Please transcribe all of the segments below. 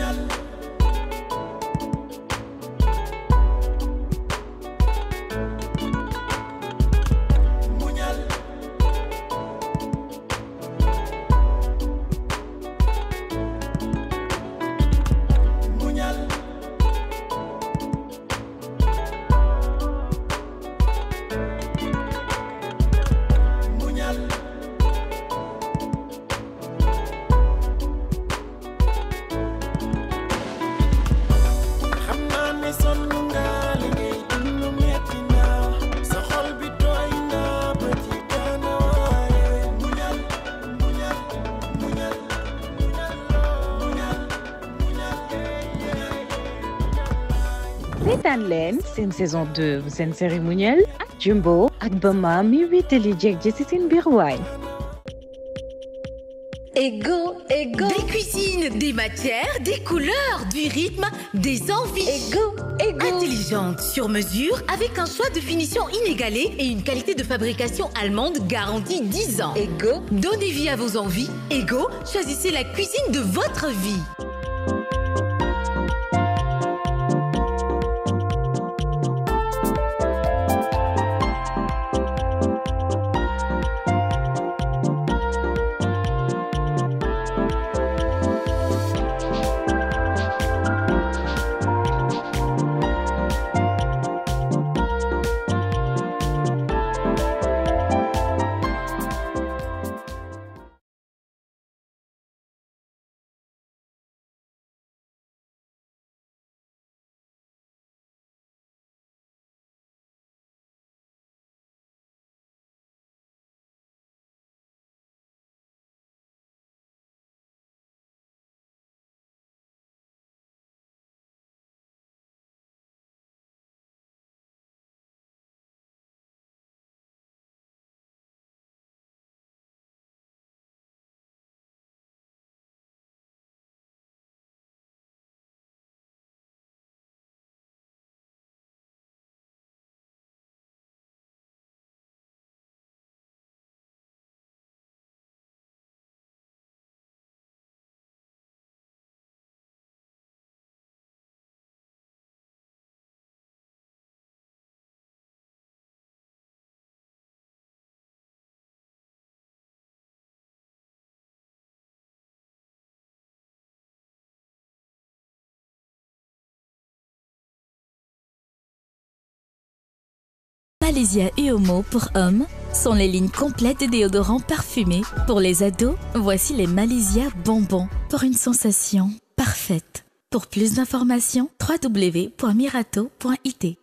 xam naa ne sonn nga li ngay dund metti na sa xol bi tooy na bët yi gana waaye muñal muñal muñal muñal muñal seetaan leen seen saison 2 bu seen série Muñal ak Jumbo ak Bama mi wéetali jeeg ji ci seen biir waay Ego, ego, Des cuisines, des matières, des couleurs, du rythme, des envies. ego, ego. Intelligente, sur mesure, avec un choix de finition inégalé et une qualité de fabrication allemande garantie 10 ans. Ego, Donnez vie à vos envies. Ego, choisissez la cuisine de votre vie. Malaysia et Homo pour hommes sont les lignes complètes de déodorants parfumés. Pour les ados, voici les Malaysia bonbons pour une sensation parfaite. Pour plus d'informations, www.mirato.it.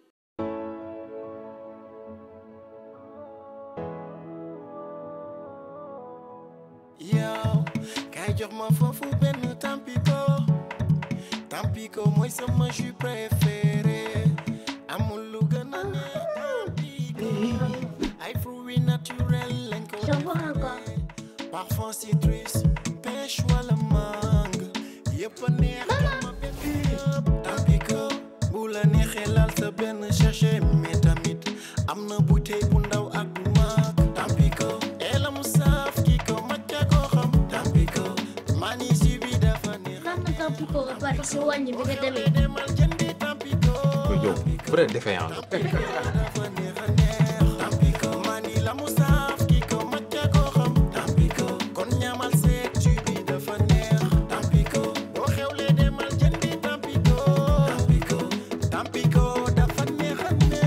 yow kay jox ma foofu benn tampiko tampiko mooy sama jus préféré amul lu gën a neex tampiko ay fruits naturels lañ ko defee parfum citrus pêche wala mangue yëpp a neex ma benn yëpp tampiko bu la neexee laal sa benn sachet mais tamit am na bouteille bu ndaw ak bu mag tampiko et la mu saaf ki ko macca ko xam tampiko mani si bi dafa neex Mam na tampiko ba pare si wàññi bi nga demee. demal jëndi tampiko yow vrai défaillant la dafa neex a neex tampiko mani la mu saaf ki ko macca ko xam tampiko kon ñamal seet ci bi dafa neex tampiko boo xewlee demal jëndi tampiko tampiko tampiko dafa neex a neex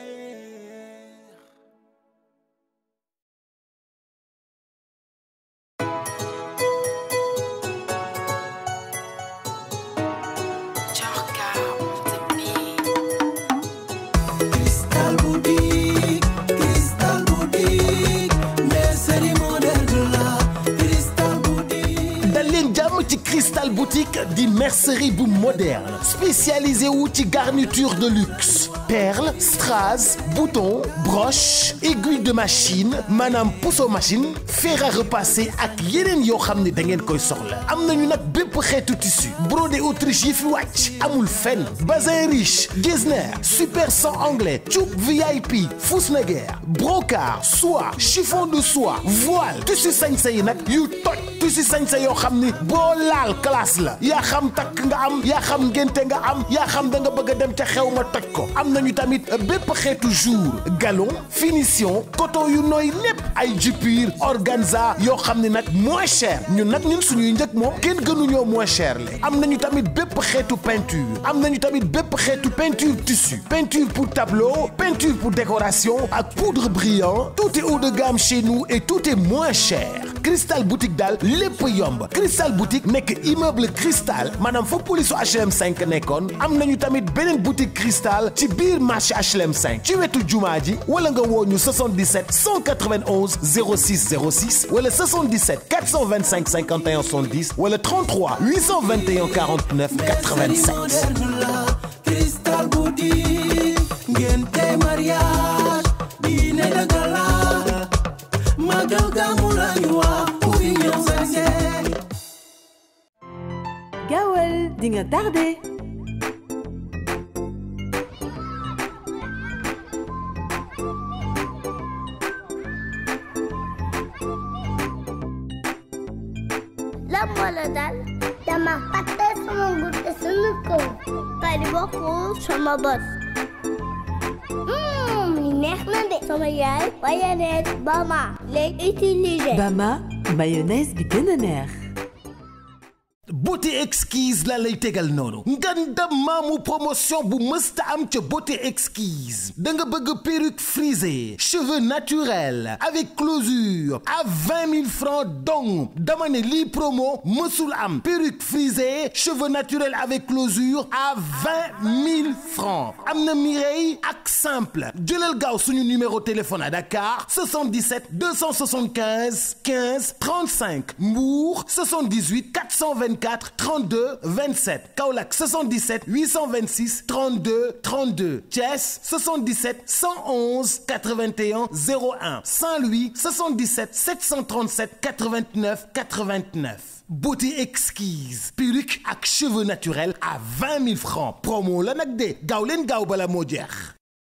Crystal Boutique, Crystal Boutique, mercerie modèle de la Crystal Boutique. dal leen jàmm ci Crystal Boutique di mercerie bu moderne spécialisé wu ci garniture de luxe perles strass boutons broches aiguille de machine maanaam pousso machine fer à repasser ak yeneen yoo xam ne da ngeen koy soxla am nañu nag bépp xeetu tissu brodé autriche yi fi wàcc amul fenn bazin riche getzner super 100 anglais cuub VIP Fusneger brocart soie chiffon de soie voile tissu sañse yi nag yu toj tissu sañse yoo xam ni boo laal classe la yaa xam takk nga am yaa xam ngénte nga am yaa xam da nga bëgg a dem ca xew ma toj ko am nañu tamit bépp xeetu jour galon finition coton yu nooy lépp ay jupir organza yoo xam ne nag moins cher ñun nag ñun suñuy njëg moom kenn gënuñoo moins cher le am nañu tamit bépp xeetu peinture am nañu tamit bépp xeetu peinture tissu peinture pour tableau peinture pour décoration ak poudre brillant tout est haut de gamme chez nous et tout est moins cher Cristal boutique daal lépp yomb Cristal boutique nekk immeuble Cristal maanaam fa polisu HLM 5 nekkoon am nañu tamit beneen boutique Cristal ci biir marché HLM 5 ci wetu jumaa ji wala nga woo ñu 77 191 06 06 wala 77 425 51 70 wala 33 821 49 85. Cristal boutique ngénte mariage diine dagala magal gamu lañu wax ku fi ñëw sañse gaawal di nga tardé lan moo la dal dama fàtte sama gudde sunu kaw kay di bokkul sama bët li neex na de sama yaay mayonnaise Bama lay utiliser Bama mayonnaise bi gën a neex beauté exquise la lay tegal noonu nganda maamu promotion bu mësta am ca beauté exquise da nga bëgg perruque frisée cheveux naturels avec closure à vingt mille francs donc dama ne lii promo mësul am perruque frisée cheveux naturels avec closure à vingt mille francs am na Mireille ak simple jëlal gaaw suñu numéro téléphone à Dakar 77 275 15 35 Mbour 78 424 32 27 Kaolack 77 826 32 32 Thiès 77 111 81 01 Saint-Louis 77 737 89 89 beauté exquise perruque ak cheveux naturels à 20 000 francs promo la nag de gaaw leen gaaw bala moo jeex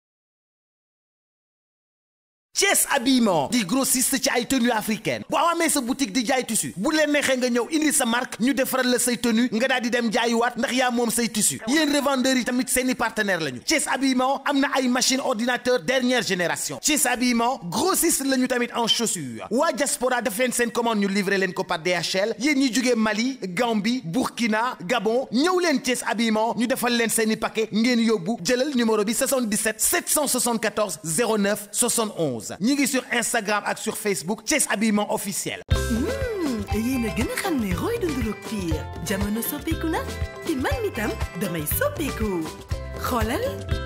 Thiès habillement di grossiste ci ay tenues africaines boo amee sa boutique di jaay tissu bu leen neexee nga ñëw indi sa marque ñu defaral la say tenue nga daal di dem jaayuwaat ndax yaa moom say tissu yéen revendeurs yi tamit seeni partenaire lañu Thiès habillement am na ay machine ordinateur dernière génération Thiès habillement grossiste lañu tamit en chaussures waa diaspora def leen seen commande ñu livrer leen ko par DHL yéen ñi jugee Mali Gambie Burkina Gabon ñëw leen Thiès habillement ñu defal leen seeni paquet ngeen yóbbu jëlal numéro bi 77 774 09 71 ñi ngi sur Instagram ak sur Facebook Thiès habillement officiel. yéen a gën a xam ne roy dunduluk piir jamono soppeeku na te man mi tam damay soppeeku xoolal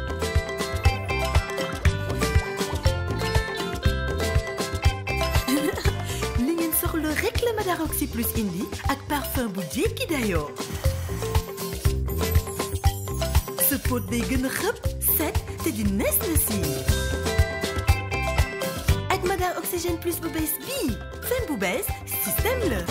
li ngeen soxla rek la Madaroxy plus indi ak parfum bu jékki dayoo sa pot day gën a xëpp set te di nees na si ak Madar Oxygène plus bu bees bii fen bu bees système la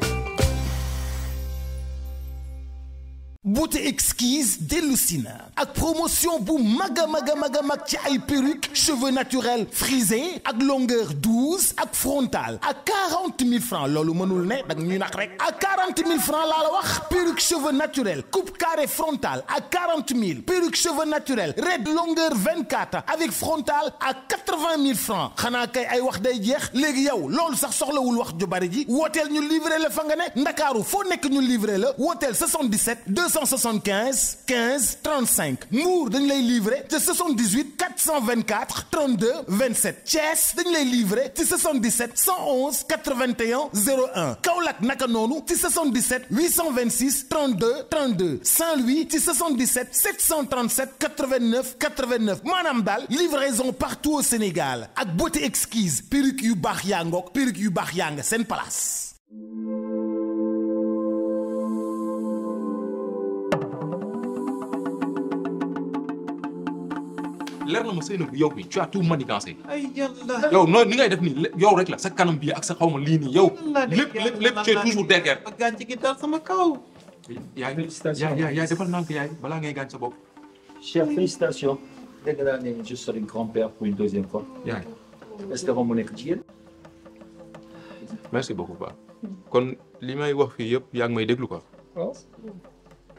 beauté exquise dellusi na ak promotion bu mag a mag a mag a mag ci ay perruque cheveux naturels frisés ak longueur douze ak frontal à quarante mille francs loolu mënul ne dag ñuy nax rek à quarante mille francs laa la wax perruque cheveux naturels coupe carré frontal à quarante mille perruque cheveux naturels red longueur vingt quatre avec frontal à quatre vingt mille francs xanaa kay ay wax day jeex léegi yow loolu sax soxlawul wax ju bari ji wooteel ñu livré la fa nga ne ndakaaru foo nekk ñu livré la wooteel 77 275 15 35 Mbour dañ lay livré te 78 424 32 27 Thiès dañ lay livré ci 77 111 81 01 Kaolack naka noonu ci 77 826 32 32 Saint-Louis ci 77 737 89 89 maanaam daal livraison partout au Sénégal ak beauté exquise perruque yu baax yaa ngoog perruque yu baax yaa nga seen place. leer na ma Seynabou yow bi tu as tout manigancé. ay yàlla. yow noonu ni ngay def nii yow rek la sa kanam bi ak sa xaw ma lii nii yow. lépp lépp lépp tu es toujours derrière. ba gàncax gi dal sama kaw. yaay yaay yaay yaay defal nànk yaay balaa ngay gaañ sa bopp. Chers, félicitations. Dégg naa ne je serai grand-père pour une deuxième fois. yaay espérons mu nekk jigéen. merci beaucoup ba kon li may wax fii yëpp yaa ngi may déglu quoi. waaw.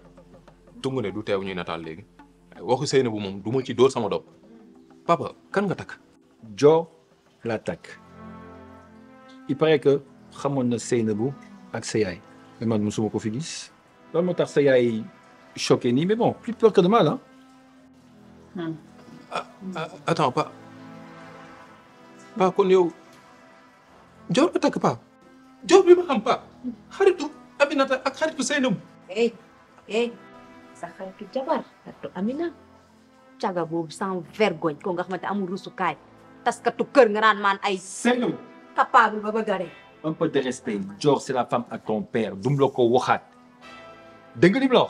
tungu ne du teew ñuy nataal léegi waxu sëy bu moom du ma ci dóor sama doom papa kan nga takk Dior la takk il paraît que xamoon na Seynabou ak sa yaay mais man mosuma ko fi gis loolu moo tax sa yaay choqué nii mais bon plus peur que de mal ah. attends pa pa kon yow Dior nga takk pa Dior bi ma xam pa xaritu Aminata ak xaritu Seynabou eh eh sa xaritu jabar xaritu Amina caga boobu sans vergogne ko nga xamante amul rusukaay taskatu kër nga naan maan ay Seynabou capable ba bëgg a dee un peu de respect Dior c'est la femme à ton père du mu la ko waxaat dégg nga li mu la wax.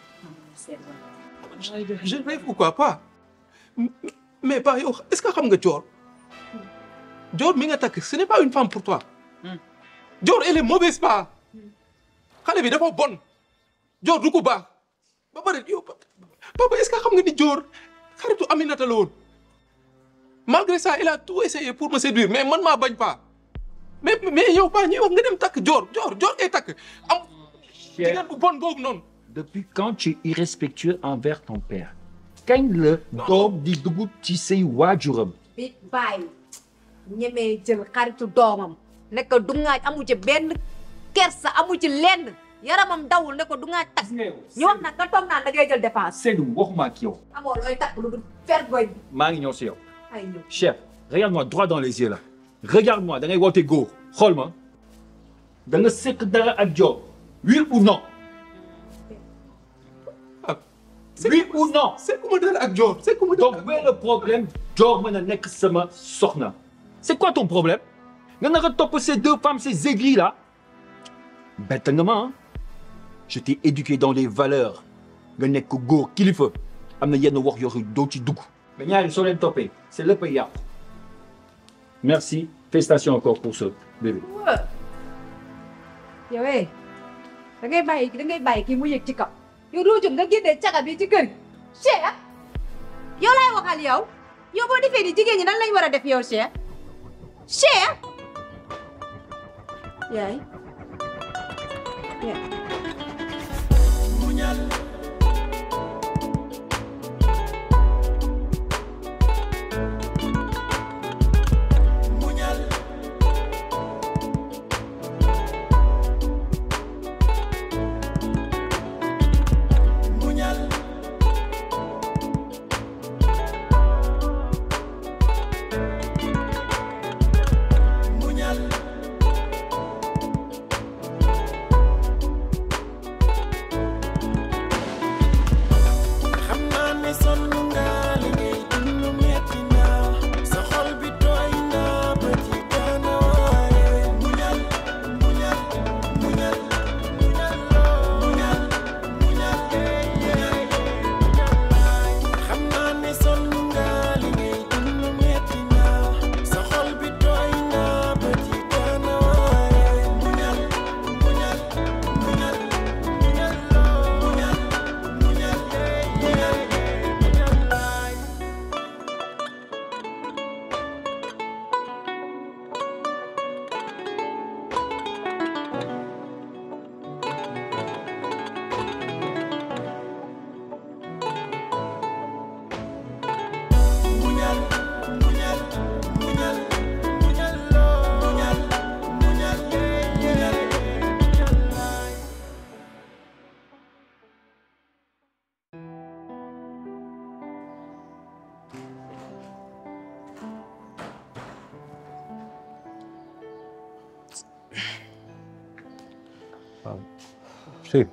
je rêve ou quoi pas mais pas yow est-ce que xam nga Dior Dior mi nga takk ce n'est pas une femme pour toi Dior elle est mauvaise pas xale bi dafa bon Dior du ko baax ba pare yow papa est-ce que xam nga ni Dior xaritu Aminata la woon malgré ça il a tout essayé pour me séduire mais man maa bañ pas mais mais yow pas ñuy wax nga dem takk Dior Dior Dior ngay takk am jigéen bu bon boobu noonu depuis quand tu es irrespectueux envers ton père. kañ la doom di dugg ci say waajuram. bi bàyyi ñemee jël xaritu doomam ne ko du ngaaj amu ci benn kersa amu ci lenn yaramam dawul ne ko du ngaaj takk ñu wax nag nga toog naan da ngay jël dépense Seydou waxuma ak yow. amoo looy takk lu dul vergogne maa ngi ñëw si yow. ay ñëw chef regarde-moi droit dans les yeux là. regarde-moi da ngay woote góor xool ma. da nga sekk dara ak Dior. oui ou non. oui ou non. c'est comment dara ak Dior c'est comment donc où est le problème Dior mën a nekk sama soxna. c'est quoi ton problème. nga nar a topp ces deux femmes ces aigris là. bett nga ma ah. je t'ai éduqué dans les valeurs. nga nekk góor kilifa. am na yenn wax yoo doo ci dugg. mais ñaari soo leen toppee c'est lépp a yàqu. merci félicitations encore pour ce bébé. yow eh da ngay bàyyi da ngay bàyyi kii mu yëg ci kaw yow doo jóg nga génnee caga bi ci kër gi Cheikh yow laay waxal yow yow boo defee ni jigéen ñi nan lañ war a def yow Cheikh Cheikh yaay yaay xam naa ne sonn nga li ngay dund metti na sa xol bi tooy na bët yi daana waaye muñal muñal muñal muñal muñal muñal xam naa ne sonn nga li ngay dund metti na sa xol bi tooy na bët yi daana waaye muñal muñal muñal muñal muñal muñal waaw chéri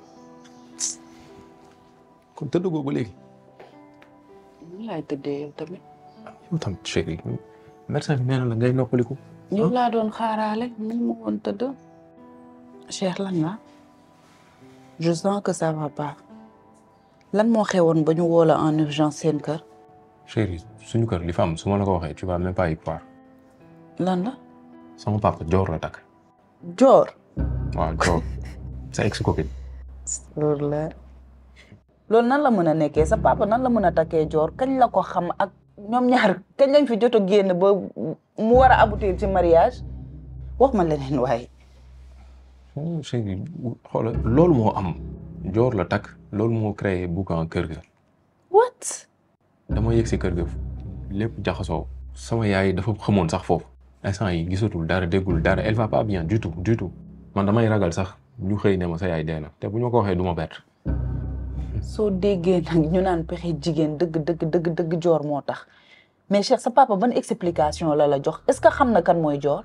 kon tëdd googu léegi ni laay tëddee yow tamit yow tam chéri médecin bi nee na la ngay noppaliku yow laa doon xaaraale mu ma woon tëdd Cheikh lan la je sens que ça va pas lan moo xewoon ba ñu woo la en urgence seen kër chéri suñu kër li fa am su ma la ko waxee tu vas même pas y croire lan la sama papa Dior la takk Dior waaw Dior sa ex copine loolu la loolu nan la mën a nekkee sa papa nan la mën a takkee Dior kañ la ko xam ak ñoom ñaar kañ lañ fi jot a génn ba mu war a aboutir ci mariage wax ma leneen waaye chéri xoola loolu moo am Dior la takk loolu moo créé boucan kër ga what dama yëg si kër ga lépp jaxasoo sama yaay dafa xamoon sax foofu instant yi gisatul dara déggul dara elle va pas bien du tout du tout man damay ragal sax ñu xëy ne ma sa yaay dee na te bu ñu ko waxee du ma bett soo déggee nag ñu naan pexe jigéen dëgg dëgg dëgg dëgg joor moo tax mais Cheikh sa papa ban explication la la jox est-ce que xam na kan mooy joor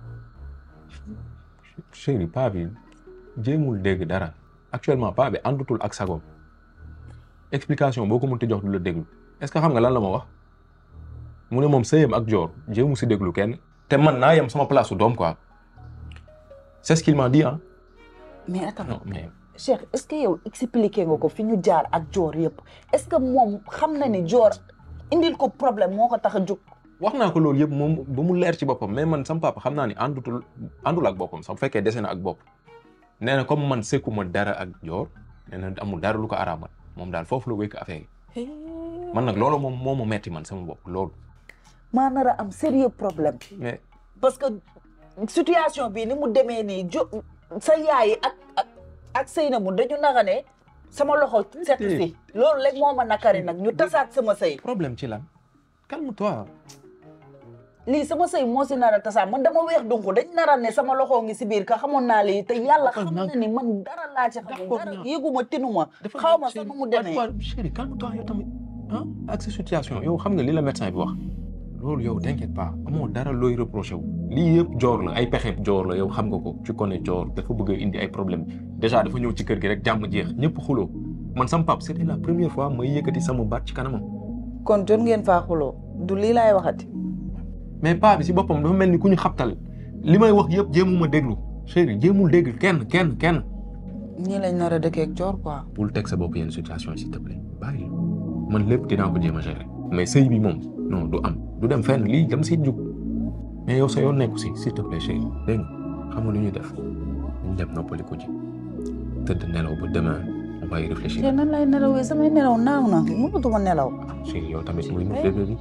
chéri paa bi jéemul dégg dara actuellement paa bi àndutul ak sagoom explication boo ko mënti jox du la déglu est-ce que xam nga lan la ma wax mu ne moom sëyam ak joor jéemu si déglu kenn te man naa yem sama place su doom quoi c'est ce qu'il m'a dit ah mais attends non mais Cheikh est-ce que yow expliqué nga ko fi ñu jaar ak joor yëpp est-ce que moom xam na ni joor indil ko problème moo ko tax a jóg wax naa ko loolu yëpp moom ba mu leer ci boppam mais man sama papa xam naa ni àndutul àndul ak boppam sax bu fekkee dese na ak bopp nee na comme man sekkuma dara ak joor nee na amul dara lu ko araamal moom daal foofu la wékk affaire yi man nag loolu moom moo ma metti man sama bopp loolu maa nar a am sérieux problème mais parce que situation bi ni mu demee nii jo sa yaay ak ak ak Seynabou dañu naka ne sama loxo set si loolu rek moo ma nakari nag ñu tasaat sama sëy problème ci lan calme-toi lii sama sëy moo si nar a tasaat man dama weex donc dañ nar a ne sama loxo ngi si biir ka xamoon naa lii te yàlla xam na ni man dara laa ci xamul dara yëguma tinuma xaw ma sax nu mu demee chéri calme-toi yow tamit ah ak sa situation yow xam nga li la médecin bi wax loolu yow t'inquiète pas amoo dara looy reproché wu lii yëpp joor la ay pexe joor la yow xam nga ko tu connais joor dafa bëgg a indi ay problème déjà dafa ñëw ci kër gi rek jàmm jeex ñëpp xuloo man sama pap c'était la première fois may yëkkati sama baat ci kanamam kon jot ngeen faa xuloo du lii laay waxati mais paa bi si boppam dafa mel ni ku ñu xabtal li may wax yëpp jéemuma déglu chéri jéemul déglu kenn kenn kenn ñii lañ nar a dëkkee ak joor quoi bul teg sa bopp yenn situation s'il te plaît bàyyi man lépp dinaa ko jéem a gérer mais sëy bi moom non du am du dem fenn lii dama siy jug mais yow sa yoon nekku si s'il te plaît chéri dégg nga xam nga lu ñuy def ñu dem noppali ko ji tëdd nelaw ba demain on va y réfléchir te nan lay nelawee samay nelaw naaw na mënatuma nelaw chéri yow tamit muy nu bébé bi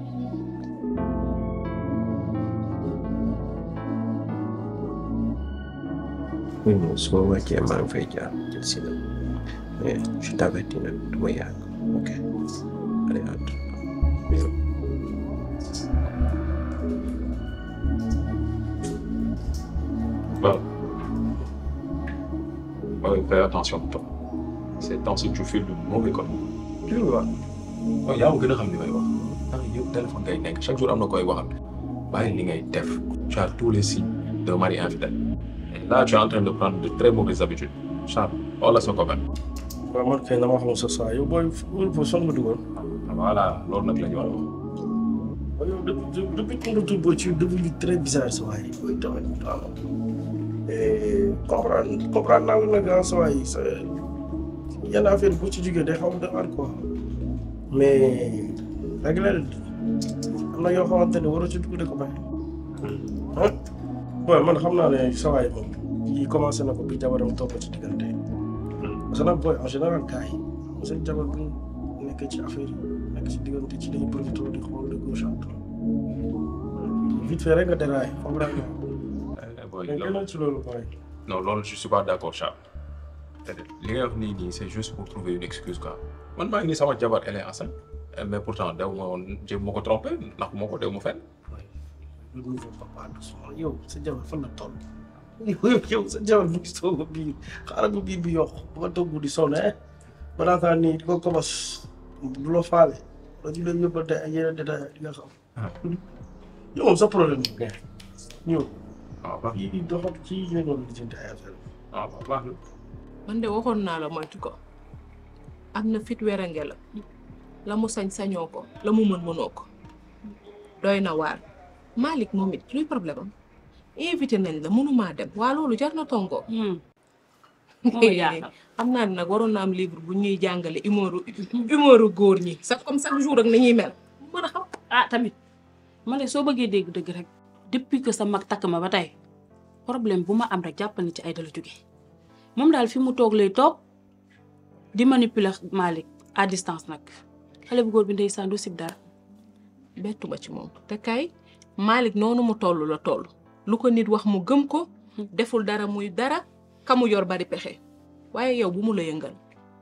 oui non su ma wàccee maa ngi fay jaar jël si la mais je t'avertis nag du ma yàgg ok allez à tout Bon. Ouais, fais attention toi. Ces temps-ci, tu fais le mauvais comme. Tu le vois. Oh, yaa ma gën a xam li may wax. ndax yow téléphone ngay nekk chaque jour am na koy waxal. bàyyi li ngay def. Tu as tous les signes d'un mari infidèle. Et là, tu es en train de prendre de très mauvaises habitudes. Charles, wala sa copain. waaw man kay dama xamul sa saa yow booy booy fan nga dugal. Voilà, loolu nag la ñu war a wax. waaw yow depuis depuis ton retour booy tu es devenu très bizarre sa waay booy tamit waaw. comprendre comprendre naa la nag ah sa waay sa yenn affaire bu ci jógee day xaw a defar quoi mais rek la am na yoo xamante ne waroo ci dugg de ko bàyyi. ah booy man xam naa ne sa waay moom yi commencé na ko bi jabaram topp ci diggante parce que nag booy en général gars yi seen jabar bu nekkee ci affaire yi nekk ci diggante ci dañuy profité di xool de gauche à droite vite fait rek nga déraillé comprendre nga. Boy, mais loolu- gënal ci loolu booy. Non, loolu je suis pas d'accord Charles. li ngay wax nii nii c'est juste pour trouver une excuse quoi. man maa ngi nii sama jabar elle est enceinte mais pourtant dew ma woon jéem ma ko trompé ndax moo ko dew ma fenn. le nouveau papa doucement yow sa jabar fan la toll. yow yow sa jabar mu ngi soog a biir xaaral ba biir bi yokku ba nga togg di sonn eh ba naataan nii di ko kobos du la faale la ju leen yóbbante ay yeneen détails di nga xam. yow moom sa problème bi nga ñëw. waaw baax yi doxat ci ñu doon lijjanti ay affaire waaw baax na. man de waxoon naa la moytu ko am na fit werange la la mu sañ sañoo ko la mu mën mënoo ko doy na waar Malick moom it luy problème am invité nañ la mënumaa dem waa loolu jar na tongoo moo jaaxal. xam naa ne nag waroon na am livre bu ñuy jàngale humoru humoru góor ñi sax comme chaque jour ak nañuy mel mën a xam ah tamit ma ne soo bëggee dégg dëgg rek depuis que sa mag takk ma ba tey problème bu ma am rek jàppal ni ci ay dala jóge moom daal fi mu toog lay toog di manipuler Malick à distance nag xale bu góor bi ndeysaan du sib dara bettuma ci moom te kay Malick noonu mu toll la toll lu ko nit wax mu gëm ko deful dara muy dara ka mu yor bari pexe waaye yow bu mu la yëngal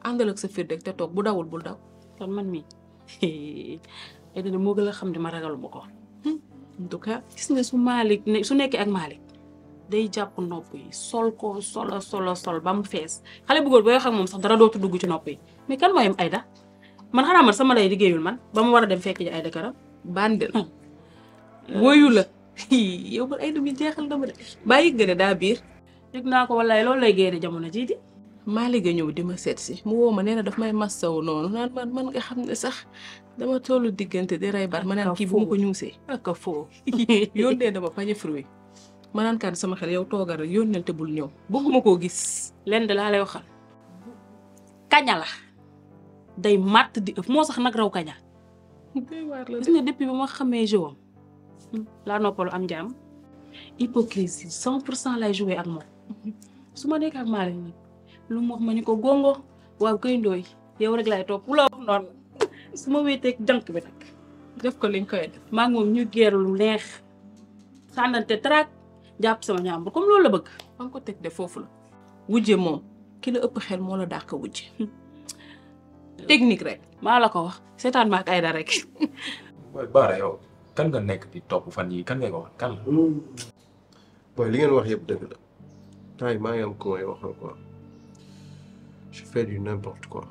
àndal ak sa fiir rek te toog bu dawul bul daw kon man mii ay dana moo gën a xam ne ma ragalu ma ko en tout cas gis nga su Malick ne su nekkee ak Malick day jàpp nopp yi sol ko solo solo sol ba mu fees xale bu góor booy wax ak moom sax dara dootu dugg ci nopp yi mais kan mooy am Aïda man xanaa man sama lay liggéeyul man ba mu war a dem fekk ji Aïda karam bandel woyu la yow man Aïda mi jeexal na ma de bàyyi nga ne daa biir yëg naa ko wallaay loolu lay génne jamono jii di Malick a ñëw di ma seet si mu woo ma nee na daf may massaw noonu naan man man nga xam ne sax dama tollu diggante di rey bar ma naan kii bu ma ko ñuusee ak a foo yónnee dama pañe fruit ma naan kaan sama xel yow toogal rek yónneel te bul ñëw bëgguma koo gis lenn de laa lay waxal kaña la day màtt di ëpp moo sax nag raw kaña gis nga depuis ba ma xamee jeu am laa noppalu am jaam hypocrisie cent pour cent lay joué ak moom su ma nekk ak Malick nag lu mu wax ma ñu ko gongo waaw koy ndooy yow rek laay topp la wax noonu su ma wéeteeg jànk bi nag def ko liñ koy def maa ngi moom ñu geeru lu neex sànnante traak jàpp sama ñaambur comme loolu la bëgg fa nga ko teg de foofu la wujje moom ki la ëpp xel moo la dàq wujje technique rek maa la ko wax seetaan ma ak Aïda rek booy Baara yow kan nga nekk di topp fan yi kan ngay ko wax kan la. booy li ngeen wax yëpp dëgg la temps yi maa ngi am ku may waxal quoi je fais du n'importe quoi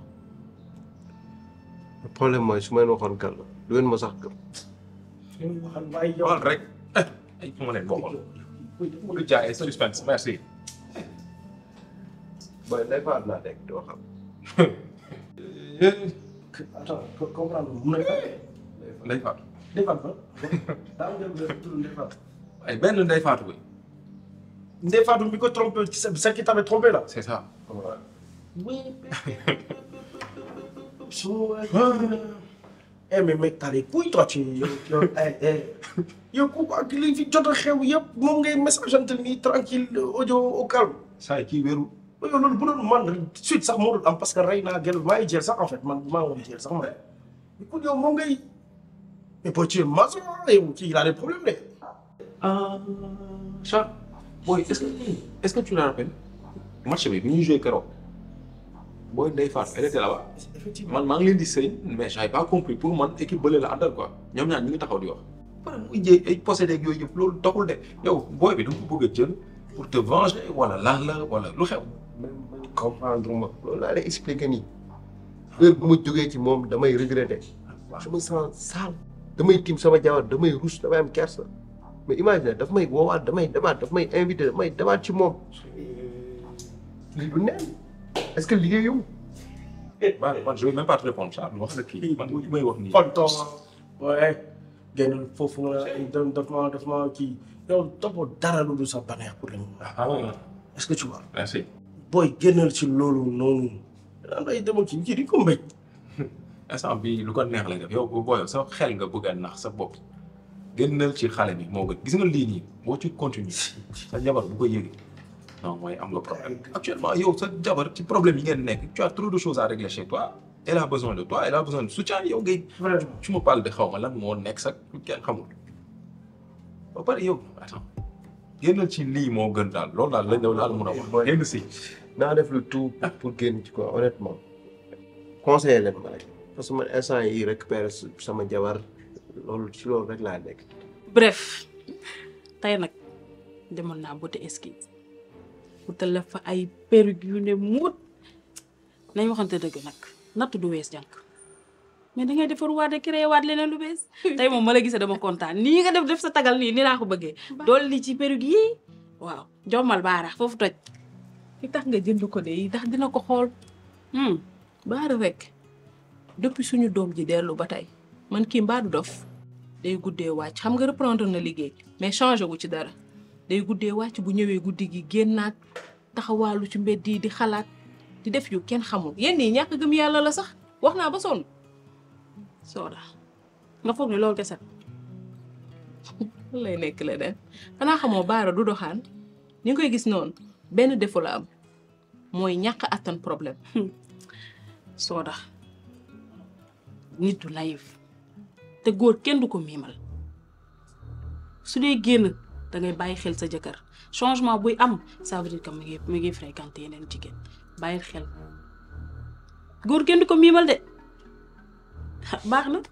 le problème mooy su ma leen waxoon kan la du ngeen ma sax gëm. waxal waaye yow waxal rek ay fu ma leen bokkoon bëgg jaay ay suspense merci. booy day faat laa nekk doo xam. attends comprendre mun na Ndeye Fatou. Ndeye Fatou daa am jël tur Ndeye Fatou. ay benn Ndeye Fatou bi. Ndeye Fatou bi ko trompé celle qui t'avait trompé là. c'est ça. Oui. So, eh mais mec t'as les couilles toi tu yow yow eh eh yow kooku ak li fi jot a xew yëpp moom ngay message ante nii tranquille audio au calme. saa yi kii wéru. yow loolu bu doon man suite sax moo doon am parce que rey naa gel maa ngi jël sax en fait man maa ngi woon jël sax man. écoute yow moom ngay mais boo ci maso yow kii il a des problèmes de. ah Charles booy est-ce que est-ce que tu te rappelles match bi bi ñuy joué keroog booy Ndeye Fatou elle était là-bas man maa ngi leen di sëy mais j'avais pas compris pour man équipe bële la àndal quoi ñoom ñaar ñu ngi taxaw di wax. pare muy jéeg ay possédé ak yooyu yëpp loolu doxul de yow booy bi da nga ko bëgg a jël pour te venger wala lan la wala lu xew. comprendre ma loolu laa lay expliquer nii heure bu ma jógee ci moom damay regretter je me sens sale damay tiim sama jabar damay rus damay am kersa mais imagine daf may woowaat damay demaat daf may invité damay demaat ci moom lii du neen est-ce que liggéey yow man man je vais même pas te répondre Charles wax la kii man li may wax nii. tonton waaye génn foofu nga daf ma daf ma kii yow toppoo dara lu dul sa baneex pour le moment est-ce que tu vois merci. booy génnal ci loolu noonu daan ay demal ci kii di ko mbéj instant bi lu ko neex lay def yow booy sa xel nga bëgg a nax sa bopp génnal ci xale bi moo gën gis nga lii nii boo ci continuer sa jabar bu ko yëgee non mooy am nga problème actuellement yow sa jabar ci problème yi ngeen nekk tu as trop de choses à régler chez toi elle a besoin de toi elle a besoin de soutien yow ngay tu me parles de xaw ma lan moo nekk sax kenn xamul ba pare yow attends génnal ci lii moo gën daal loolu daal lañ daal mun a wax génn si naa def le tout pour génn ci quoi honnêtement conseiller leen ma rek parce que man instant yi récupérer sama jabar loolu ci loolu rek laa nekk bref tey nag demoon naa beauté esquisse wutal la fa ay perruque yu ne muut nañ waxante dëgg nag natt du wees jànk mais da ngay defar waat de créé waat leneen lu bees tey moom ma la gisee dama kontaan nii nga def def sa tagal nii nii laa ko bëggee dool li ci perruque yi waaw jommal baaraax foofu toj li tax nga jënd ko de yi ndax dina ko xool baara rek depuis suñu doom ji dellu ba tey man kii mbaadu dof day guddee wàcc xam nga reprendre na liggéey mais changé wu ci dara day guddee wàcc bu ñëwee guddi gi génnaat taxawaalu ci mbedd yi di xalaat di def yu kenn xamul yenn yi ñàkk gëm yàlla la sax wax naa ba sonn sooda nga foog ne loolu kese lay nekk la den xanaa xamoo baara du doxaan ni nga koy gis noonu benn défaut la am mooy ñàkk attan problème sooda nit du naïf te góor kenn du ko miimal su dee génn da ngay bàyyi xel sa jëkkër changement buy am ça veut dire que mu ngi mu ngi fréquenté yeneen jigéen bàyyi xel góor kenn du ko miimal de baax na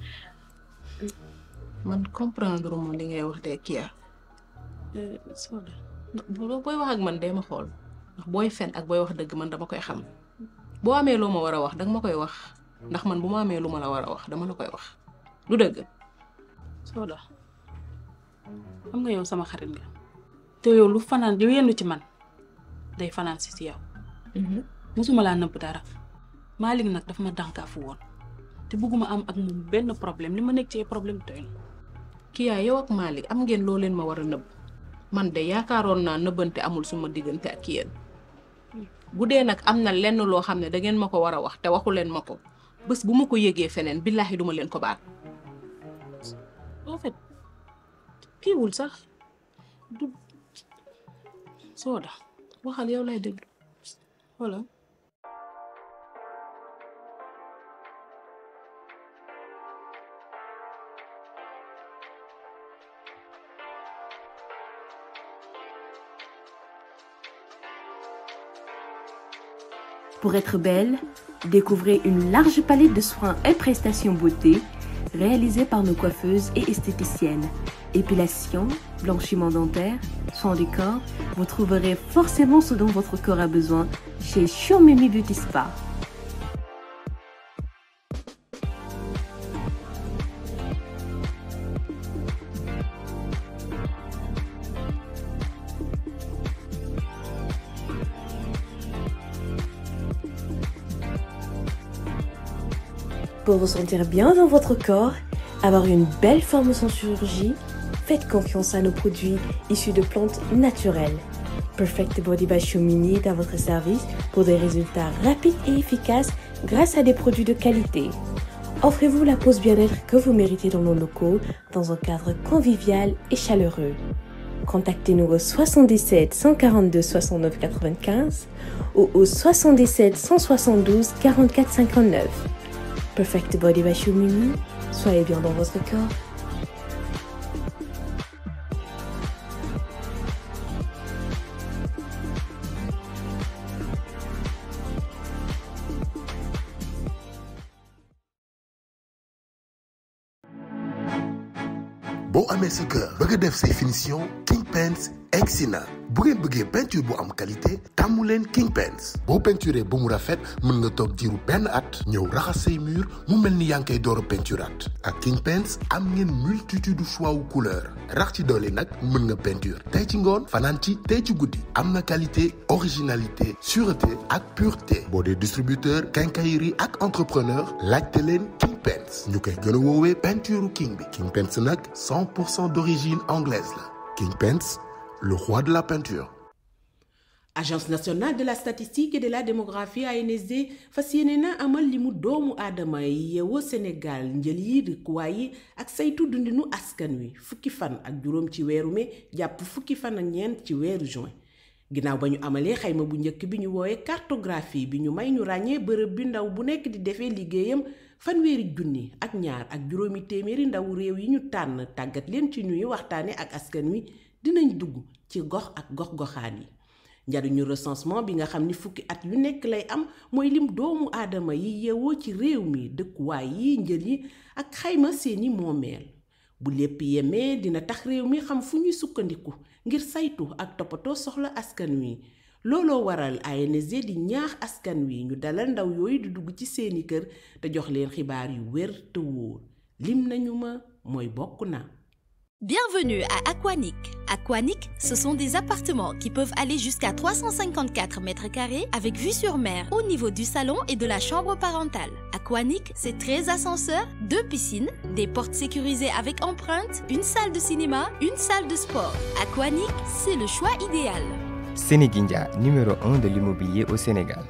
man comprendre mo li ngay wax de Kia Soda boo booy wax ak man dee ma xool ndax booy fen ak booy wax dëgg man dama koy xam boo amee loo ma war a wax danga ma koy wax ndax man bu ma amee lu ma la war a wax dama la koy wax du dëgg Soda xam nga yow sama xarit nga te yow lu fanaan lu yendu ci man day fanaan si si yow mosuma laa nëbb dara Malick nag dafa ma dànkaafu woon te bëgguma am ak moom benn problème li ma nekk ci ay problème doy na Kia yow ak Malick am ngeen loo leen ma war a nëbb man de yaakaaroon naa nëbbante amul suma diggante ak yéen bu dee nag am na lenn loo xam ne da ngeen ma ko war a wax te waxu leen ma ko bés bu ma ko yëgee feneen billaahi duma leen ko baal en fait kiiwul sax du Soda waxal yow lay déglu voilà Pour être belle, découvrez une large palette de soins et prestations beauté réalisées par nos coiffeuses et esthéticiennes. Épilation, blanchiment dentaire, soins du corps, vous trouverez forcément ce dont votre corps a besoin chez Shomemi Beauty Spa. Pour vous sentir bien dans votre corps, avoir une belle forme sans chirurgie, faites confiance à nos produits issus de plantes naturelles. Perfect Body by Shumini est à votre service pour des résultats rapides et efficaces grâce à des produits de qualité. Offrez-vous la pause bien-être que vous méritez dans nos locaux dans un cadre convivial et chaleureux. Contactez-nous au 77 142 69 95 ou au 77 172 44 59. Perfect Body by Shumini, soyez bien dans votre corps. boo amee sa kër bëgg a def say finition King Paints egsi na bu ngeen bëggee peinture bu am qualité tàmmu leen King Paints boo peinturé ba mu rafet mën nga toog diiru benn at ñëw raxas say mur mu mel ni yaa ngi koy door a peinturaat ak King Paints am ngeen multitude choix wu couleur rax ci doole nag mën nga peinture tey ci ngoon fanaan ci tey ci guddi am na qualité originalité sûreté ak pureté boo dee distributeur quincaillerie ak entrepreneur laajte leen King Paints ñu koy gën a woowee peinture king bi King Paints nag 100 pour cent d'origine anglaise la King Paints le roi de la peinture. agence nationale de la statistique et de la démographie ANSD fas yéene na amal limu doomu aadama yi yeewoo Sénégal njël yi dëkkuwaay yi ak saytu dundinu askan wi fukki fan ak juróom ci weeru mai jàpp fukki fan ak ñeent ci weeru juin ginnaaw ba ñu amalee xayma bu njëkk bi ñu woowee cartographie bi ñu may ñu ràññee bërëb bi ndaw bu nekk di defee liggéeyam fanweeri junni ak ñaar ak juróomi téeméeri ndaw réew yi ñu tànn tàggat leen ci ñuy waxtaane ak askan wi dinañ dugg ci gox ak gox-goxaan yi njariñu recensement bi nga xam ni fukki at yu nekk lay am mooy lim doomu aadama yi yeewoo ci réew mi dëkkuwaay yi njël yi ak xayma seeni moomeel bu lépp yemee dina tax réew mi xam fu ñuy sukkandiku ngir saytu ak toppatoo soxla askan wi looloo waral ANSD di ñaax askan wi ñu dalal ndaw yooyu di dugg ci seeni kër te jox leen xibaar yu wér te wóor lim nañu ma mooy bokk na Bienvenue à Aquanic. Aquanic, ce sont des appartements qui peuvent aller jusqu'à 354 mètres carrés avec vue sur mer au niveau du salon et de la chambre parentale. Aquanic, c'est 13 ascenseurs, deux piscines, des portes sécurisées avec empreinte, une salle de cinéma, une salle de sport. Aquanic, c'est le choix idéal. Sénéguindia, numéro 1 de l'immobilier au Sénégal.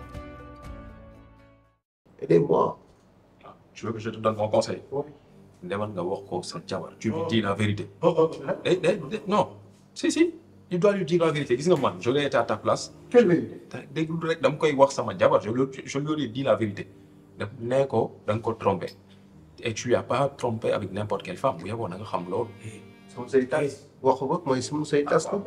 Aidez-moi. Tu veux que je te donne mon conseil demal nga wax ko sa jabar tu lui dis la vérité. Eh, eh, eh, non si si tu dois lui dire la vérité gis nga man je l'ai été à ta place. quelle vérité. déglu rek dama koy wax sama jabar je lui je lui ai dit la vérité daf nee ko da nga ko trompé et tu as pas trompé avec n'importe quelle femme bu yeboo na nga xam loolu. sama say tas wax ko mooy sama say tas ko.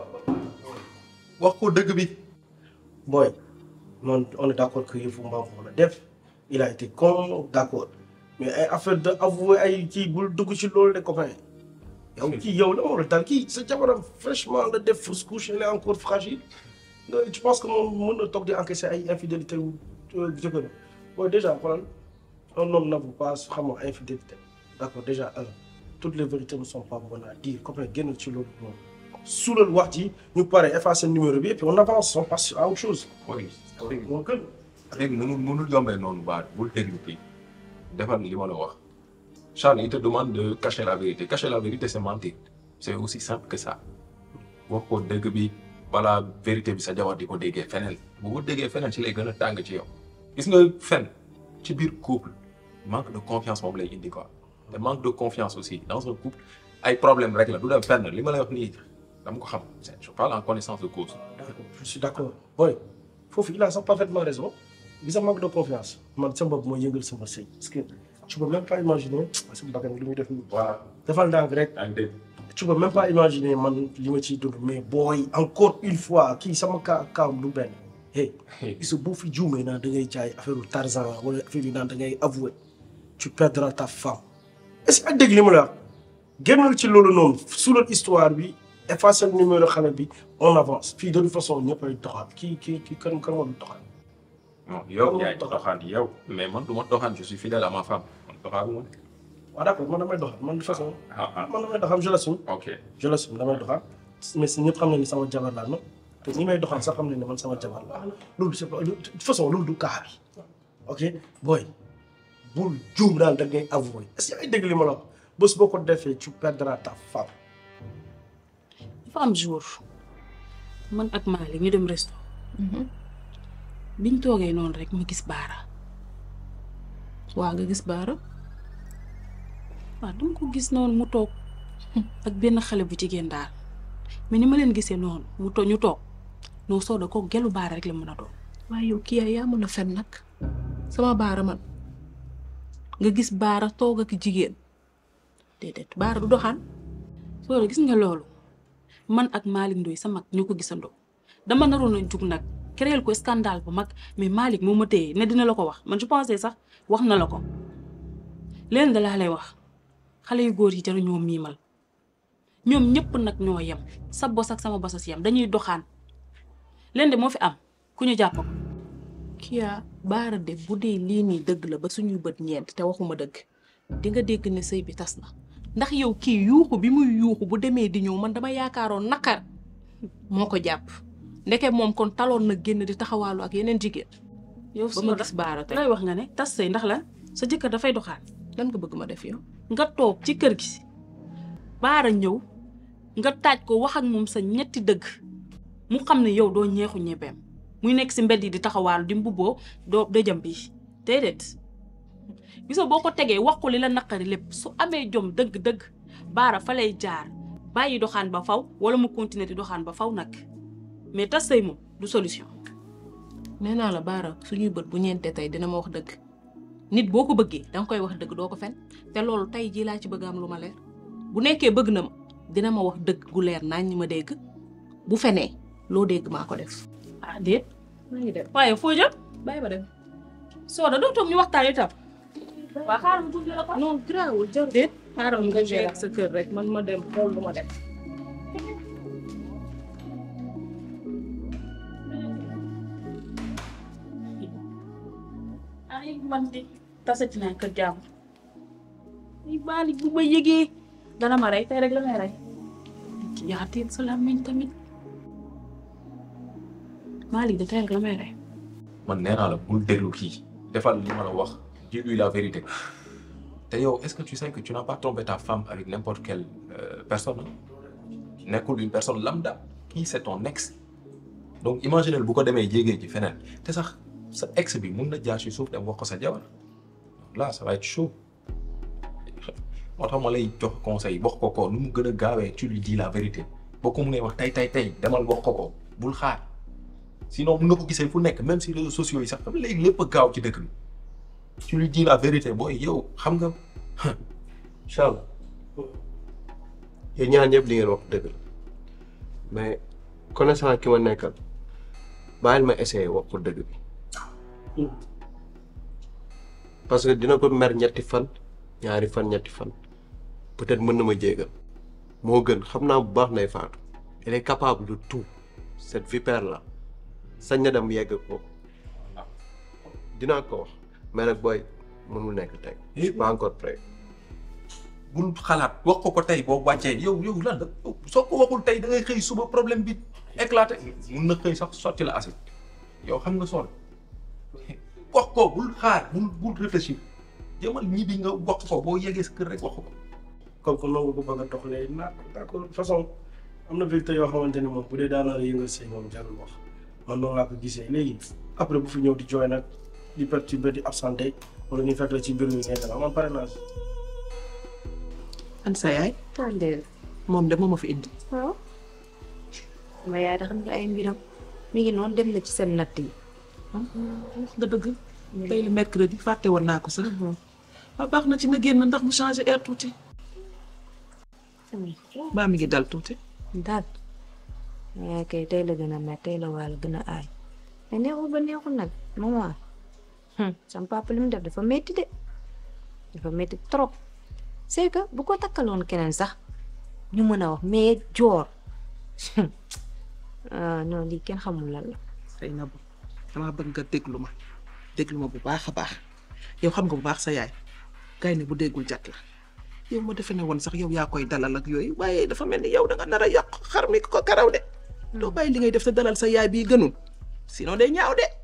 wax ko dëgg bi. booy man on est d'accord que yëfu mbaam foofu la def il a été con d'accord mais ay affaire de avouer ay kii bul dugg ci loolu de copain yow kii yow la war a dal kii sa jabaram fraîchement la def fausse couche elle est encore fragile nga tu penses que moom mën na toog di encaisser ay infidélité wu jëkkër bon déjà xoolal un homme n'avoue pas xam nga infidélité d'accord déjà un toutes les vérités ne sont pas bonnes à dire copain génnal ci loolu moom suulal wax ji ñu pare effacer numéro bi et puis on avance on passe à autre chose oui moo gën léegi mënul mënul yombee noonu baat bul déglu kii defal li ma la wax Charles il te demande de cacher la vérité cacher la vérité c'est mentir c'est aussi simple que ça wax ko dëgg bi balaa vérité bi sa jabar di ko déggee feneen bu ko déggee feneen ci lay gën a tàng ci yow gis nga fen ci biir couple manque de confiance moom lay indi quoi te manque de confiance aussi dans un couple ay problème rek la du dem fenn li ma lay wax nii dama ko xam je parle en connaissance de cause je suis d'accord boy foofu il a sax parfaitement raison gis nga manque de confiance man sama bopp mooy yëngal sama sëy parce que tu peux même pas imaginer sama bakkan li muy def nii voilà defal ndànk rek tu peux même pas imaginer man li ma ciy dund mais booy encore une fois kii sama kaa kaam du benn hey gis nga boo fi juumee naan da ngay jaay affaire u Tarzan wala affaire yi naan da ngay avouer tu perdras ta femme est-ce que ak dégg li ma la wax génnal ci loolu noonu suulal histoire bi effacer numéro xale bi on avance fii de toute façon ñëpp ay doxaat kii kii kii kan kan moo du doxaat non yow yaay doxaan yow mais man du ma doxaan je suis fidèle à ma femme man doxaanu ma waaw d'accord man damay doxaat man de toute façon ah ah man damay doxaat je l'assume ok je l'assume damay doxaat mais si ñëpp xam nañ ni sama jabar laa nag te ñi may doxal sax xam nañ ne man sama jabar laa loolu c'est pas de toute façon loolu du cas bi ok booy bul juum daal da ngay avouer est-ce que ay dégg li ma la wax bés boo ko defee tu perdras ta femme dafa am jour man ak Malick ñu dem resto biñ toogee noonu rek ma gis baara waa nga gis baara waaw dama ko gis noonu mu toog ak benn xale bu jigéen daal mais ni ma leen gisee noonu mu toog ñu toog noo sooda ko gelu baara rek la mën a doon waaye yow kii yaa mën a fen nag sama baara man nga gis baara toog ak jigéen déedéet baara du doxaan sooda gis nga loolu man ak Malick Ndoye sa mag ñu ko gisandoo dama naroon a jug nag créer ko scandale bu mag mais Malick moo ma téye ne dina la ko wax man je pensais sax wax na la ko leen da laa lay wax xale yu góor yi jaru ñoo miimal ñoom ñëpp nag ñoo yem sa bos ak sama bos a si yem dañuy doxaan leen de moo fi am ku ñu jàpp ko kiyaa baara de bu dee lii nii dëgg la ba suñuy bët ñeent te waxuma dëgg di nga dégg ne sëy bi tas na ndax yow kii yuuxu bi muy yuuxu bu demee di ñëw man dama yaakaaroon naqar moo ko jàpp ndeke moom kon taloon na génn di taxawaalu ak yeneen jigéen yow ba ma gis baara tey lay wax nga ne tas sëy ndax lan sa jëkkër dafay doxaan lan nga bëgg ma def yow nga toog ci kër gi baara ñëw nga taaj ko wax ak moom sa ñetti dëgg mu xam ne yow doo ñeexu ñebeem muy nekk si mbedd yi di taxawaalu di mbubboo doo dëjëm bi déedéet gisoo boo ko tegee wax ko li la naqari lépp su amee jom dëgg-dëgg baara fa lay jaar bàyyi doxaan ba faw wala mu continuer di doxaan ba faw nag mais tas sëy moom du solution nee naa la baara suñuy bët bu ñeentee tey dina ma wax dëgg nit boo ko bëggee danga koy wax dëgg doo ko fen te loolu tey jii laa ci bëgg am lu ma leer bu nekkee bëgg na ma dina ma wax dëgg gu leer naañ ñi ma dégg bu fenee loo dégg maa ko def ah déet maa ngi dem waaye foo jëm bàyyi ma dem sooda doo toog ñu waxtaan itam waa xaaral ma tuuti la ko non grawul jarul déet xaaral nga jeex sa kër rek man ma dem xool lu ma dem ay man de tasati naa kër jàmm ay Malick bu ma yëgee dana ma rey tey rek la may rey ki yaateel sa làmmiñ tamit Malick de tey rek la may rey man nee naa la bul déglu kii defal li ma la wax dis-lui la vérité te yow est-ce que tu sais que tu n'as pas trompé ta femme avec n'importe quelle euh, personne nekkul une personne lambda kii c'est ton ex donc imaginez bu ko demee jégee ci feneen te sax sa ex bi mun na jaar ci suuf dem wax ko sa jabar là ça va être chaud moo tax ma lay jox conseil wax ko ko nu mu gën a gaawee tu lui dis la vérité boo ko munee wax tey tey tey demal wax ko ko bul xaar sinon mun nga ko gisee fu nekk même si réseaux sociaux yi sax xam léegi lépp a gaaw ci dëkk bi tu lui dis la vérité booy yow xam nga incha allah yéen ñaar ñëpp li ngeen wax dëgg la mais connaissant ki ma nekkal bàyyil ma essayer wax ko dëgg bi parce que dina ko mer ñetti fan ñaari fan ñetti fan peut-être mën na ma jéggal moo gën xam naa bu baax Ndeye Fatou elle est capable de tout cette vipère là sañ na dem yegg ko dinaa ko wax mais nag booy mënul nekk tey je suis pas encore prêt bul xalaat wax ko ko tey boo wàccee yow yow lan la soo ko waxul tey da ngay xëy suba problème bi éclaté mun na xëy sax sotti la acide yow xam nga sonn wax ko bul xaar bul bul réfléchir jëmal ñibbi nga wax ko boo yeggee sa kër rek wax ko. comme que noonu ko bëgg a doxalee naa d'accord façon am na vecteur yoo xamante ne moom bu dee daanaka yëngal sëy moom jarul wax man noonu laa ko gisee léegi après bu fi ñëw di jooy nag di perturber di absenté wala ñu fekk la ci mbir mi ngay dara man pare naa si. an sa yaay. moom de moo ma fi indi. waaw. ma yaay da xam nga ay mbiram mi ngi noonu dem na ci seen natt yi. wax nga dëgg. tey le mercredi fàtte woon naa ko sax. waaw baax na ci na génn ndax mu changé air tuuti. baa mi ngi dal tuuti. daal ma yaay kay tey la gën a met tey la wàll gën a aay. mais neexul ba neexul nag maman. sama papa li mu def dafa métti de dafa métti trop. c'est que bu ko takkaloon keneen sax ñu mën a wax mais joor non lii kenn xamul lan la. xëy na bu damaa bëgg nga déglu ma déglu ma bu baax a baax yow xam nga bu baax sa yaay gaynde bu déggul jat la yow ma defe ne woon sax yow yaa koy dalal ak yooyu waaye dafa mel ni yow da nga nar a yàq xar mi ko karaw de. doo bàyyi li ngay def te dalal sa yaay bii gënul sinon day ñaaw de.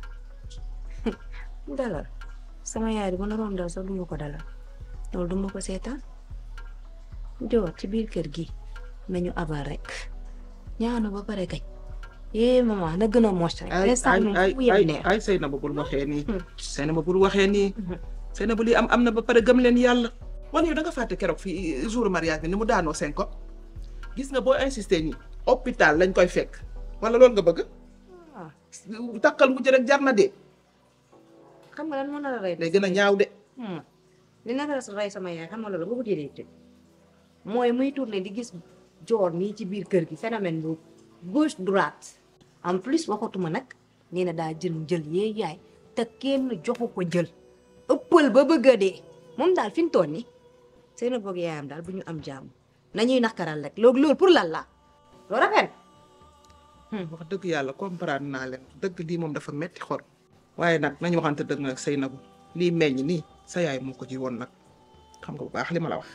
dalal sama yaay di ma naroon dal sax duma ko dalal. loolu duma ko seetaan joor ci biir kër gi nañu abal rek ñaanu ba pare kañ eh maman na gën a mos rek. ay instant moom ay fu yem ay neex. ay sëy na ba bul waxee nii. sëy na ba bul waxee nii. sëy na ba lii am am na ba pare gëm leen yàlla. wan yow da nga fàtte keroog fii jour mariage bi ni mu daanoo seen ko gis nga boo insisté nii hôpital lañ koy fekk wala loolu nga bëgg. takkal mujj rek jar na de. xam nga lan moo nar a rey. day gën a ñaaw de. li nar a rey sama yaay xam nga loolu boo ko jëlee te mooy muy tourné di gis joor nii ci biir kër gi phénomène bu gauche droite en plus waxatuma nag nee na daa jël njël yee yaay te kenn joxu ko njël ëppal ba bëgg a dee moom daal fi mu toll nii seen boog yaayam daal bu ñu am jàmm nañuy nakaral rek loolu loolu pour lan la loolu rafet wax dëgg yàlla comprendre naa leen dëgg lii moom dafa metti xol waaye nag nañu waxante dëgg nag sëy nagu lii meññ nii sa yaay moo ko ji woon nag xam nga bu baax li ma la wax.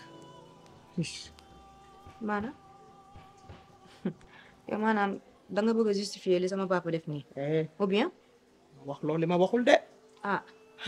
maanaam yow maanaam da nga bëgg a justifier li sama papa def nii. ou bien. wax loolu li ma waxul de. ah.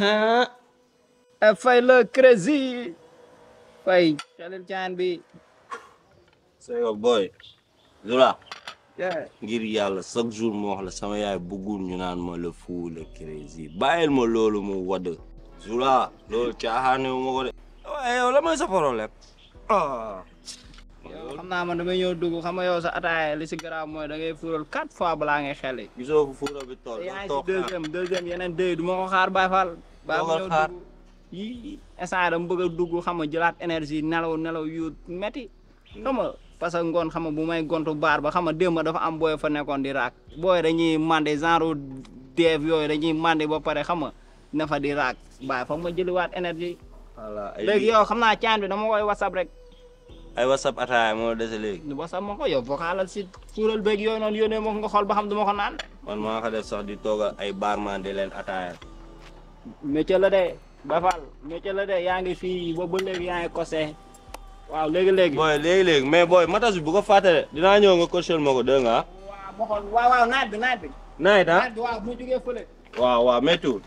ah. fay la crazy. fay xelil caan bi. c'est que boy. Zula. Yeah. ngir yàlla chaque jour moo wax la sama yaay bëggul ñu naan ma le fou le crazy bàyyil ma loolu mu wadd. Zula loolu caaxaane wu ma ko de. waaye yow la mooy sa problème. ah. yow xam naa man damay ñëw dugg xam nga yow sa ataaya li si garaaw mooy da ngay fuural quatre fois balaa ngay xeli. gisoo fu fuura bi toll. yaa ngi toog si deuxième deuxième yeneen deux du ma ko xaar Baye Fall. baa ma ñëw xaar. dugg yii instant yii dama bëgg a dugg xam nga jëlaat énergie nelaw nelaw yu metti xam nga parce que ngoon xam nga bu may gontu baar ba xam nga démb dafa am booy fa nekkoon di raak booy dañuy mandé genre deef yooyu dañuy mandé ba pare xam nga ne fa di raak Baye foog ma jëliwaat énergie. voilà ay léegi yow xam naa caan bi dama koy whatsapp rek. ay whatsapp ataaya moo dese léegi. whatsapp ma ko yow vocalal si suural beeg yooyu noonu yónnee ma ko nga xool ba xam du ma ko naan. man maa ko def sax di toogal ay barman di leen ataaya. métier la de Baye Fall métier la de yaa ngi fii ba ba léegi yaa ngi kose waaw léegi léegi. booy léegi léegi mais booy matas bi bu ko fàtte de dinaa ñëw nga coachel ma ko dégg nga. waaw ma xool waaw waaw naaj bi naaj bi. naaj ah naaj bi waaw bu ñu jógee fële. waaw waaw méttiwul.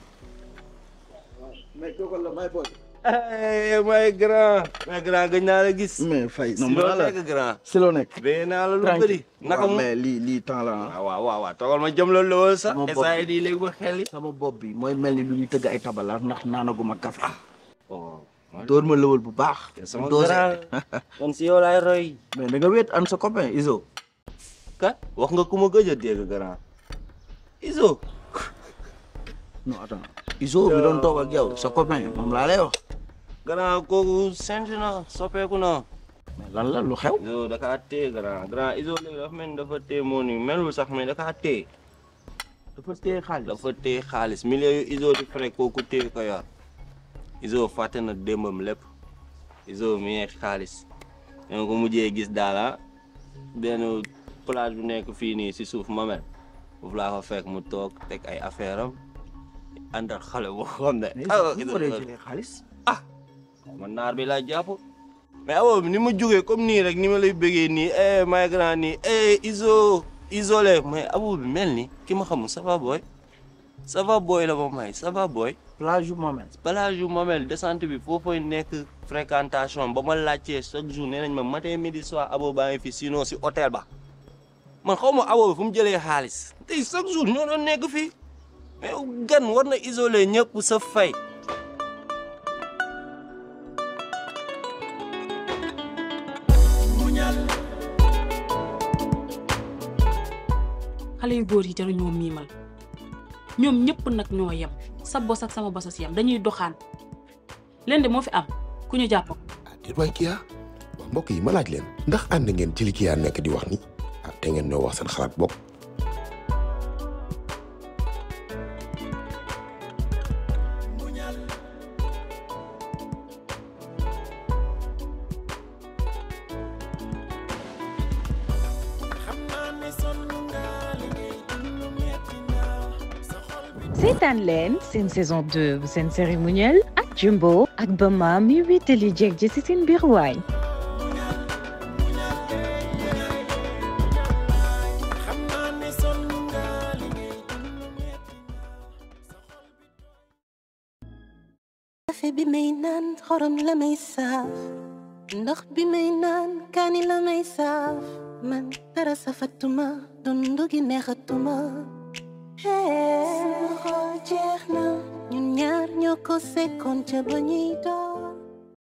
mais kooku la may boy. may grand. may grand gëj naa la gis. mais fay si non loo ma la nekk grand. si loo nekk. bee naa la lu Tranquille. bëri. naka waaw, mu mais lii lii temps la ah. waaw waaw waaw toogal ma jëm la lool sax. sama bopp instant yii di léegi ba xel yi. sama bopp bi mooy mel ni lu ñuy tëgg ay tabala ndax naanaguma café. oh. dóor ma lëwal bu baax. sama dosé. grand. kon si yow laay roy. mais da nga wéet an sa copain Iso. kat wax nga ku ma gëj a dégg grand. Iso. non attends Iso bi doon toog ak yow sa copain moom laa lay wax. grand kooku sent na soppeeku na. mais lan la lu xew. Iso da kaa téye grand grand Iso léegi dafa mel ni dafa téye moo ni melul sax mais da kaa téye. dafa téye xaalis. dafa téye xaalis millions yu Iso di frais kooku téye ko yor. Izo fàtte na démbam lépp Izo mi ngi xaalis danga ko mujjee gis daala benn plage bu nekk fii nii si suuf mamel foofu laa ko fekk mu toog teg ay affaire am ànd ak xale boo xam ne xaalis ah man naar bi laa jàpp mais abo ni ma jógee comme nii rek ni ma lay bëggee nii eh may grand nii eh iso isolé mais abo bi mel ni ki ma xamul ça va boy ça va boy la ma may ça va boy plage yu Mamel plage yu Mamel descente bi foofooy nekk fréquentation ba ma laajtee chaque jour nee nañ ma matin midi soir abo baa ngi fi sinon si hôtel ba man xaw ma abo bi fu mu jëlee xaalis tey chaque jour ñoo doon nekk fii mais gan war na isolé ñëpp sa fay xale yu góor yi jaru ñoo miimal ñoom ñëpp nag ñoo yem sa bos ak sama bos a si yem dañuy doxaan leen de moo fi am ku ñu jàpp ko déet waay Kia wax mbokk yi ma laaj leen ndax ànd ngeen ci li Kia nekk di wax ni ah te ngeen ñoo wax seen xalaat bokk seetaan leen seen saison 2 bu seen cérémonial ak Jumbo ak Bama mi wéetali jeeg ji ci seen biir waañ kafe bi may naan xorom la may saaf ndox bi may naan kaani la may saaf man dara safatuma dundu gi neexatuma sama xol jeex na ñun ñaar ñoo ko sekkoon ca ba ñuy door